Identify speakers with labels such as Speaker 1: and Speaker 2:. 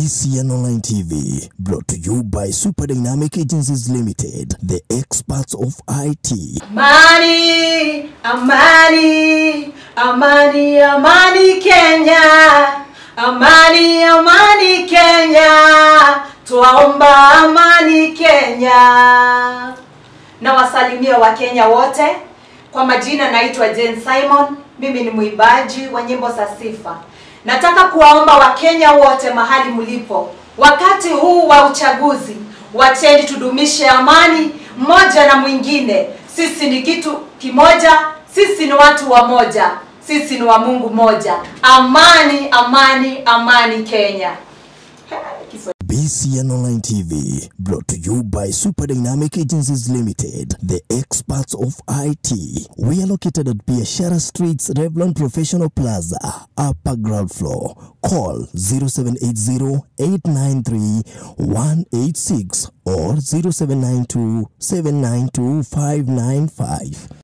Speaker 1: BCN Online TV, brought to you by Super Dynamic Agencies Limited, the experts of IT.
Speaker 2: Amani, amani, amani, amani Kenya. Amani, amani Kenya. Twaomba amani Kenya. Na wasalimia Wakenya wote. Kwa majina naitwa Jane Simon. Mimi ni mwimbaji wa nyimbo za sifa. Nataka kuwaomba Wakenya wote mahali mlipo, wakati huu wa uchaguzi, wacheni tudumishe amani mmoja na mwingine. Sisi ni kitu kimoja, sisi ni watu wa moja, sisi ni wa Mungu moja. Amani, amani, amani Kenya. Kiswahili.
Speaker 1: BCN Online TV, brought to you by Super Dynamic Agencies Limited, the experts of IT. We are located at Biashara Streets, Revlon Professional Plaza, upper ground floor. Call 0780-893-186 or 0792-792-595.